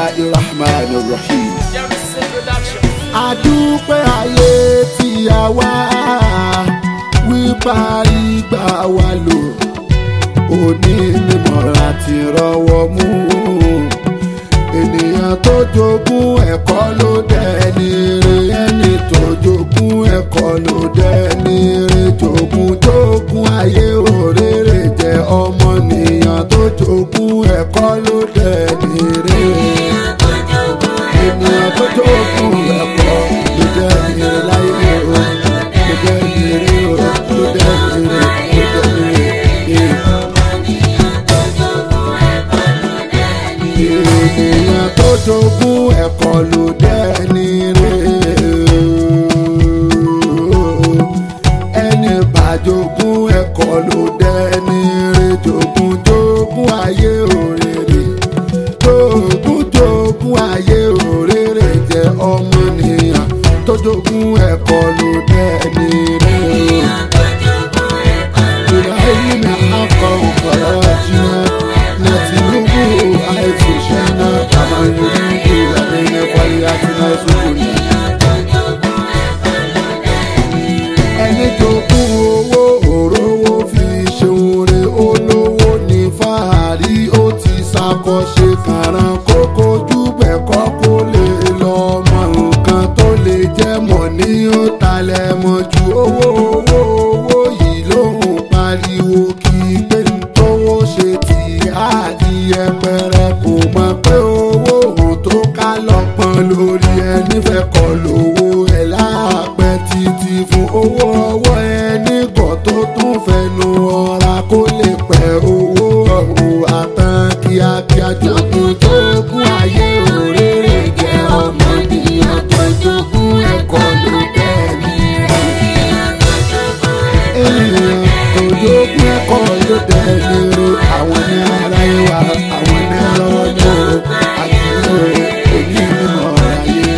bisimilahi rahman rahim. Jerry's production. àdúpẹ́ ayé tí a wá wípa ìgbà wa lò òní mímọ́ra ti rọwọ́ mú ènìyàn tó jogún ẹ̀kọ́ ló dẹni re ẹni tó jogún ẹ̀kọ́ ló dẹni re jogún jogún ayé òrèrè jẹ́ ọmọnìyàn tó jogún ẹ̀kọ́ ló dẹni re ènìyàn tó jogún ẹ̀kọ́ ló dẹni re láyé o ló dẹni re o ló dẹni re ló dẹni re. ènìyàn tó jogún ẹ̀kọ́ ló dẹ́ni rè ẹni bá jogún ẹ̀kọ́ ló dẹ́ni rè jogún jogún ayé òrèrè jogún jogún ayé òrèrè jẹ́ ọmọnìyàn tó jogún ẹ̀kọ́ ló dẹ́ni rè. إبراهيم حق وفرجنا نتلوه حيث شئنا كما يريد لدينا فليأتنا سبلنا ẹni jogún owó òróró fi ṣeun re olówó ní fàárí ó ti ṣàkọsẹ kàrán kókó júbẹ̀ kọ́ kó lè lọ mọ nǹkan tó lè jẹ́ mọ̀ ní ó talẹ̀ mọ̀ ju owó owó owó yìí lóhùn pariwo kí pé ń tówó ṣe tì á di ẹpẹrẹ kò mọ̀ pé owó òun tó ká lọ́pọ̀n lórí ẹni fẹ́ kọ́ lówó ẹ̀ láàpẹ́ títí fún owó ọwọ́ ẹni kọ́ tó tún fẹnu ọ̀ra kó lè pẹ́ owó ọ̀hún àtàn kíákíá jogún jogún ayé òrèrè jẹ́ ọmọnìyàn tó jogún ẹ̀kọ́ ló tẹ̀lé ènìyàn tó jogún ẹ̀kọ́ ló tẹ̀lé àwọn ní ara ìwà àwọn ní lọ́wọ́ ní o àti lóore èyí nínú ayé.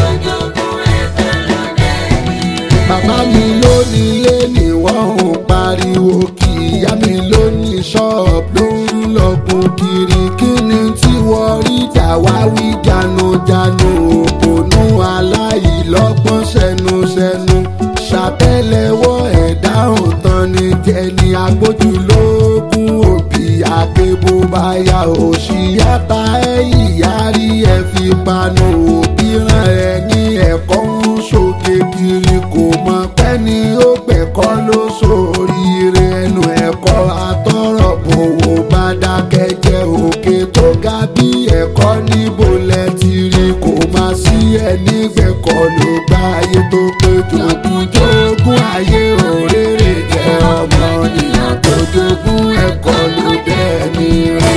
bàbá mi ló nílé ni wọ́n ń pariwo kí ìyá mi ló ní ṣọ́ọ̀bù ló ń lọ́gùn kiri kí ni tí wọ́n rí jà wá wí janujanu òpònú aláìlọ́gbọ́n ṣẹnuṣẹnu ṣàtẹ́lẹwọ́ ẹ̀dá òtán ni jẹni agbójúlógún òbí àgbébó báyà òṣìyàtà ẹ̀yìn yárí ẹ̀ fi panu òbí rán ẹ̀yìn ẹ̀kọ́ ń ṣòkè kiri kò mọ pẹ́ ni ó gbẹ̀kọ́ ló sóríire ẹnu ẹ̀kọ́ àtọ́rọ̀ bòwò bá dákẹ́ jẹ́ òkè tó ga bí ẹ̀kọ́ níbo lẹ ti rí kò má sí ẹni gbẹ̀kọ́ ló gbá ayé tó pé jogún jogún ayé òrèrè jẹ́ ọmọ nìyàn tó jogún ẹ̀kọ́ ló dẹ́ni rí.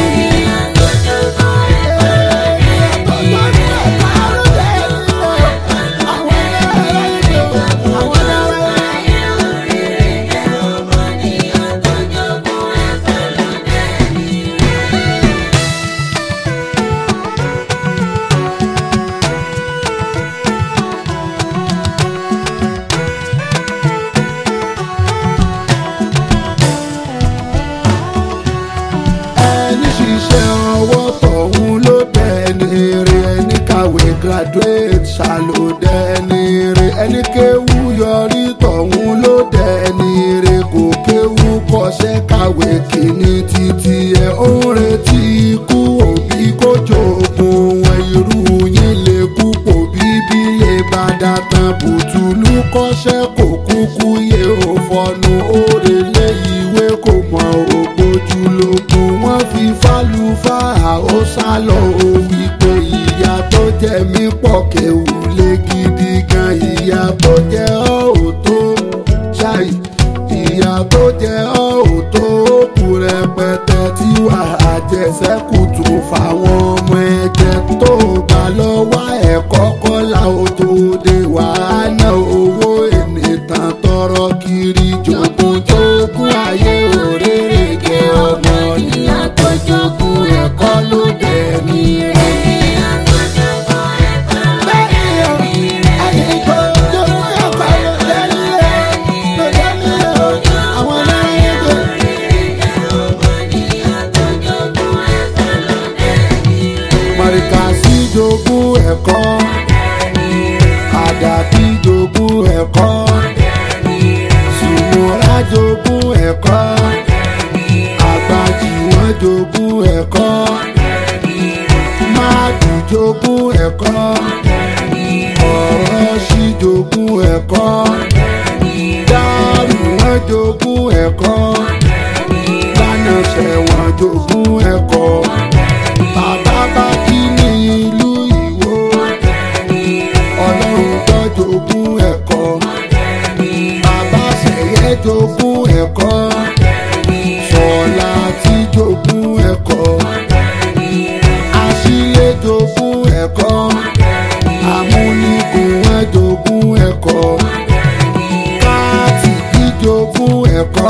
ẹni ṣiṣẹ́ ọwọ́ tọ̀hún ló dẹni rè ẹni kàwé graduate ṣàlò dẹni rè ẹni kéwú yọrí tọ̀hún ló dẹni rè kò kéwú kọṣẹ́ kàwé kìíní títí ẹ̀ ó ń retí ikú òbí kó jogun wọn irú yín lè kú pò bíbí lè bá dàtàn bùtùlù kọ́ṣẹ́ kò kúkú yé ò fọnù ó relé ìwé kò mọ ògbójúlógún wọ́n fi fálùfáà ó sálọ ó wí pé ìyá tó jẹ mí pọ̀ kéwù lé gidi gan ìyá tó jẹ ọ́ ò tó ṣáì ìyá tó jẹ ọ́ ò tó kù rẹpẹtẹ tí wàá jẹsẹ́kù tún fáwọn ọmọ ẹ̀jẹ̀ tó bá lọ wá ẹ̀kọ́ kọ́lá ó tó dé wàá ná owó ènìtàn tọrọ kiri jogún jogún ayé òrèrè jẹ ọmọ nìyàn tó jogún ẹ̀kọ́ ló dẹ̀ ní rẹ̀. bẹ́ẹ̀ni ẹ̀kọ́ ọ̀rọ̀ sì jogún ẹ̀kọ́ dárù wọn jogún ẹ̀kọ́ lánà ṣẹ̀wọ̀n jogún ẹ̀kọ́ bàbá bá kí ní ìlú ìwó ọlọ́run tó jogún ẹ̀kọ́ bàbá ṣẹ̀yẹ jogún ẹ̀kọ́ sọ̀la tí jogún ẹ̀kọ́ àṣìlẹ̀ jogún ẹ̀kọ́ amúnigun wọn jogún ẹ̀kọ́ káàtì jogún ẹ̀kọ́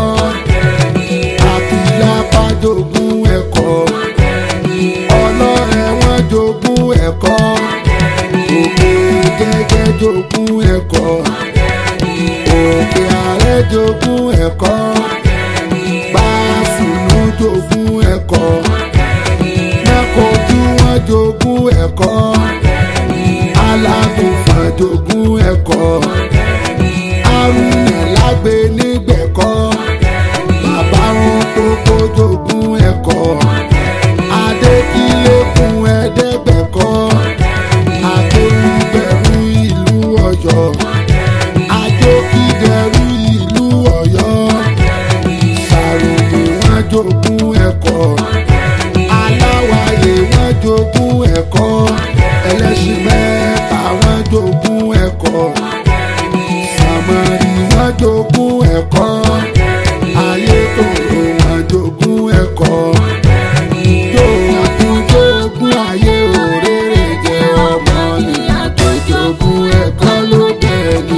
àkìlápá jogún ẹ̀kọ́ ọlọ́rẹ̀ wọn jogún ẹ̀kọ́ òkè gẹ́gẹ́ jogún ẹ̀kọ́ òkè ààrẹ jogún ẹ̀kọ́ pàṣùnú jogún ẹ̀kọ́ mẹ́kọ̀ọ́jú wọn jogún ẹ̀kọ́ alágùnfà jogún ẹ̀kọ́ arúnà lágbè nígbẹ̀kọ́ bàbá wọn kókó jogún ẹ̀kọ́ adékìlẹ́kùn ẹ̀ẹ́dẹ́gbẹ̀kọ́ akéwìbẹ̀rù ìlú ọ̀yọ́ ajókìdẹ̀rù ìlú ọ̀yọ́ sàròdì wọn jogún ẹ̀kọ́ aláwàyè wọn jogún ẹ̀kọ́ ẹlẹ́sìn mẹ́ta wọn jogún ẹ̀kọ́ sàmárì wọn jogún ẹ̀kọ́ ayé tòrò wọn jogún ẹ̀kọ́ jogún jogún ayé òrèrè jẹ ọmọ nìyàn tó jogún ẹ̀kọ́ ló bẹ̀ ní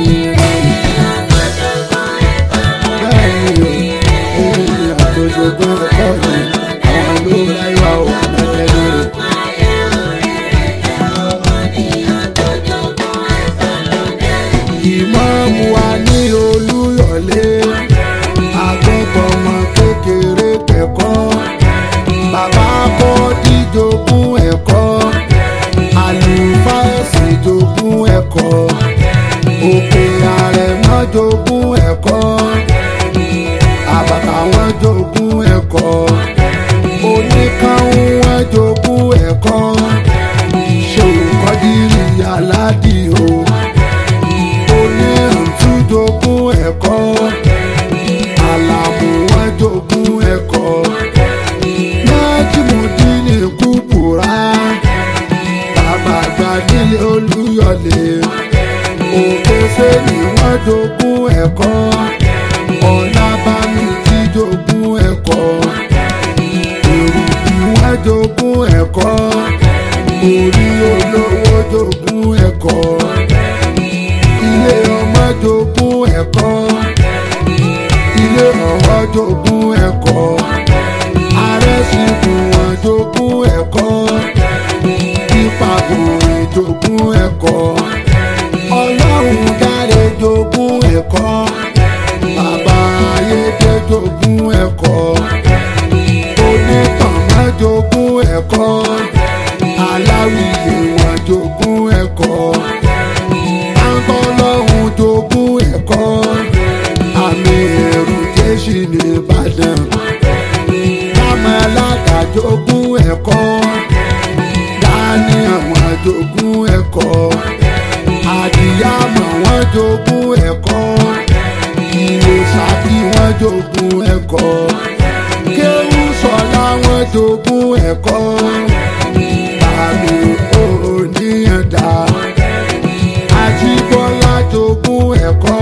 bẹ́ẹ̀ni o ènìyàn tó jogún ẹ̀kọ́ ni àwọn ló láyọ̀ àwọn ẹ̀ẹ́dẹ́gbẹ̀rẹ̀. ìmọ̀ọ́mù wa ní olúyọ̀lé agbọ́gbọ́mọ kékeré kẹ́kọ́ bàbá kọ́ díjogún ẹ̀kọ́ àlùfáà ẹ̀sìn jogún ẹ̀kọ́ òkè àrẹ̀mọ́ jogún ẹ̀kọ́ àbàtà wọn jogún ẹ̀kọ́ oníkàún wọn jogún ẹ̀kọ́ ṣòkòdìrì aládìo oníràntú jogún ẹ̀kọ́ àlàmù wọn jogún ẹ̀kọ́ májìmọ̀dínì kúkúrá bàbá àgbà nílé olúyọ̀lé òkè sẹ́ni wọn jogún ẹ̀kọ́ ọ̀làbámi tí jogún ẹ̀kọ́ èrùbí wọn jogún ẹ̀kọ́ orí olówó jogún ẹ̀kọ́ ilé ọmọ jogún ẹ̀kọ́ ilé ọ̀wọ́ jogún ẹ̀kọ́ arẹ́sìnkùn wọn jogún ẹ̀kọ́ ìpàgòrè jogún ẹ̀kọ́ ọlọ́run dáre jogún ẹ̀kọ́ bàbá ayédè jogún ẹ̀kọ́ onítànmọ́ jogún ẹ̀kọ́ aláwìyé wọn jogún ẹ̀kọ́ àǹtọ́lọ́hún jogún ẹ̀kọ́ àmì ẹ̀rù jésì ní ìbàdàn kámẹ́ alága jogún ẹ̀kọ́ dání àwọn jogún ẹ̀kọ́ àdìyàmọ̀ wọn jogún ẹ̀kọ́ ìwé sàbí wọn jogún ẹ̀kọ́ kéwù sọlá wọn jogún ẹ̀kọ́ bàmí òníyànjá àjíbọ́lá jogún ẹ̀kọ́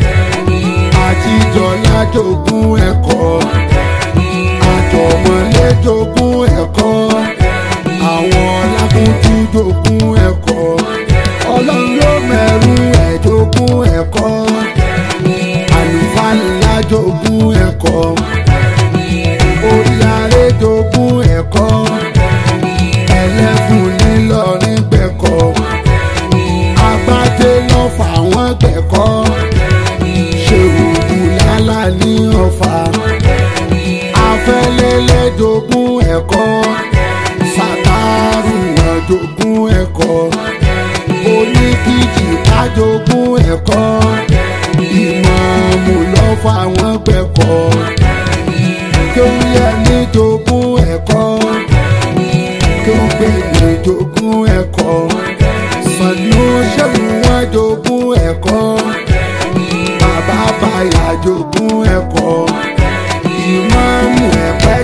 àjíjọlá jogún ẹ̀kọ́ àjọmọ̀lé jogún ẹ̀kọ́ àwọn lákùntún jogún ẹ̀kọ́ ọlọ́run ló mẹ́rù ẹ̀ jogún ẹ̀kọ́ àlùfáà ńlá jogún ẹ̀kọ́ orí aré jogún ẹ̀kọ́ ẹlẹ́fun nílọrin gbẹ̀kọ́ agbájé lọ́fà wọ́n gbẹ̀kọ́ ṣèrùkù lálá ní ọ̀fà afẹ́lẹ́lẹ́ jogún ẹ̀kọ́ sàtàrù wọn jogún ẹ̀kọ́ oníkìjì ká jogún ẹ̀kọ́ ìmọ̀ọ́mù lọ́fà wọ́n gbẹ̀kọ́ kéwúyẹ ní jogún ẹ̀kọ́ kéwúgbègbè jogún ẹ̀kọ́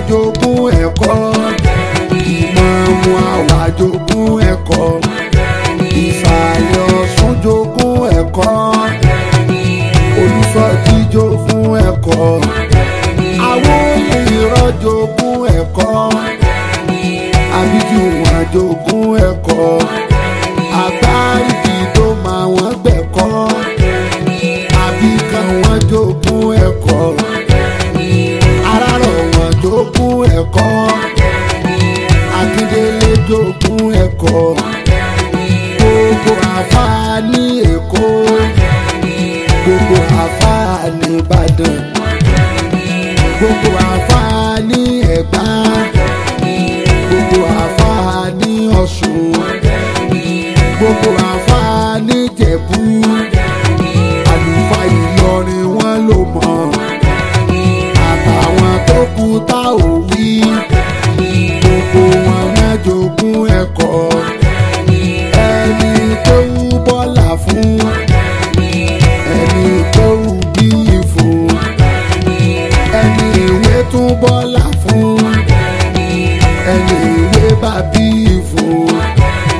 jogún ẹ̀kọ́ ìmọ̀ọ́mù àwà jogún ẹ̀kọ́ ìsàlẹ̀ ọ̀ṣun jogún ẹ̀kọ́ olùsọ̀tì jogún ẹ̀kọ́ àwọn ìrọ̀ jogún ẹ̀kọ́ àbíjú wọn jogún ẹ̀kọ́ àgbáríjì tó máa wọ́n gbẹ̀kọ́ àbíkan wọn jogún ẹ̀kọ́ arárọ̀ wọn jogún ẹ̀kọ́ akíndélé jogún ẹ̀kọ́ gbogbo àfáà ní èkó gbogbo àfáà ní ìbàdàn gbogbo àfáà ní ẹ̀gbá gbogbo àfáà ní ọ̀ṣun gbogbo àfáà ní ìjẹ̀bú àlùfáà ìlọrin wọn ló mọ̀ àtàwọn tó kú tá ò wí gbogbo wọn náà jogún ẹ̀kọ́ ẹni tó wú bọ́là fún ẹni tó wú bíi fún ẹni ìwé tún bọ́là fún ẹni ìwé bá bíi fún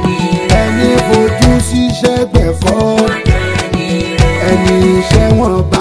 ẹni fojú síṣẹ́ gbẹ̀kọ́ ẹni iṣẹ́ wọn bá.